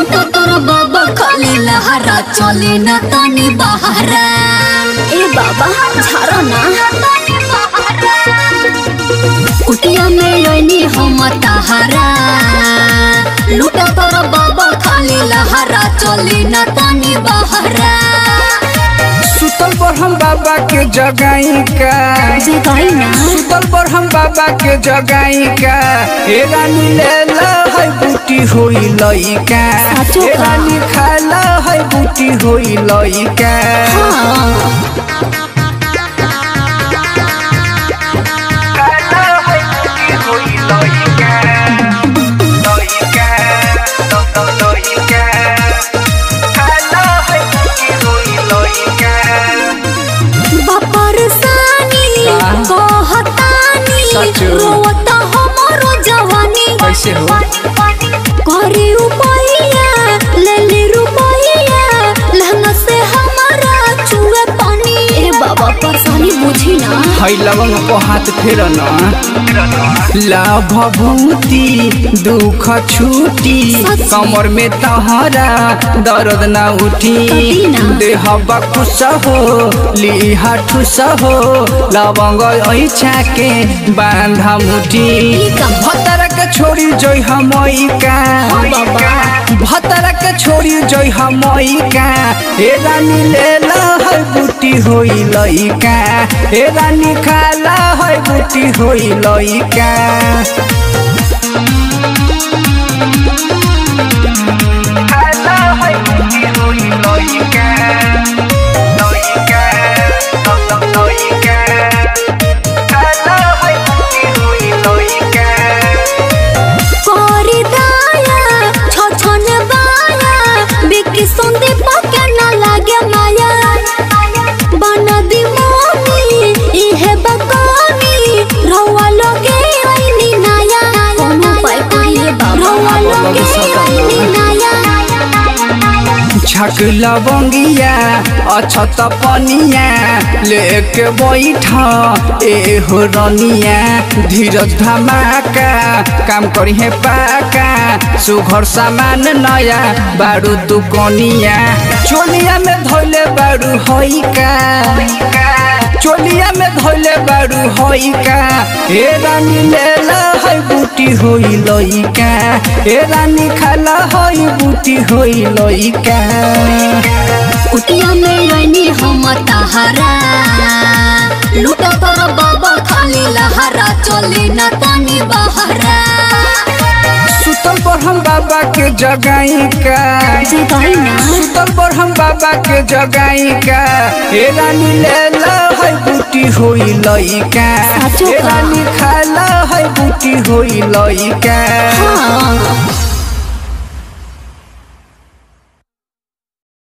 लूटा तोर बाबा खाली लहरा चले न तनी बहरा ए बाबा झारो ना कुटिया में लोनी हम तहारा लूटा तोर बाबा खाली लहरा चले न तनी बहरा सुतल बरहम बाबा के जगाई का जगाई ना सुतल बरहम बाबा के जगाई का हे रानी ले ला है बूटी होई लइका साचो हे का? रानी खाला है बूटी होई लइका हाँ खाला है बूटी होई लइका लइका ल- ल- लइका खाला है बूटी होई लइका बपरसानी कहतानी सचो। रोवता हमरो जवानी कैसे हो? करे रुपैया ले ले रुपैया लहंगा से हमारा चुए पानी ए बाबा परेशानी बुझी ना है लवंग को हाथ फेर न लाभ भूति दुख छूटी कमर में तहरा दर्द न उठी कटी ना। देह बकुस हो लिहा ठुस हो लवंग ऐछा के बांधा मुठी ई का भतर के छोड़ी जोई हमई का हाँ बाबा। भतर के छोड़ी जोई हमई का हे रानी ले ला है बूटी होई लइका हे रानी खाला है बूटी होई लइका खाला है बूटी होई लइका लइका लइका खाला है बूटी होई लइका करी दाया छछन बाया बिकी संदे पके ना लागे माया बना दी मोनी इहे बकानी रवा लगे आईनी नाया कोनो पाई करिए बाबा रवा लगे आईनी नाया छक लवंगिया अछत पनिया लेके बैठ ए हो रनिया धीरज धमाका काम करी है पाका सुघर सामान नया बारू दुकनिया चोलिया में धोले बारू होई का चोलिया में धोले बारू होई का हे रानी ले ला है बूटी होई लइका हे रानी खाला होई बूटी होई लइका कुटिया में रहनी हम तहारा लूटा तोर बाबा खाली लहरा चले न तनी बहरा सुतल पर हम बाबा के जगाई का जगाई ना सुतल पर हम बाबा के जगाई का हे रानी ले ला है बूटी होई लइका साचो हे का? रानी खाला है बूटी होई लइका हाँ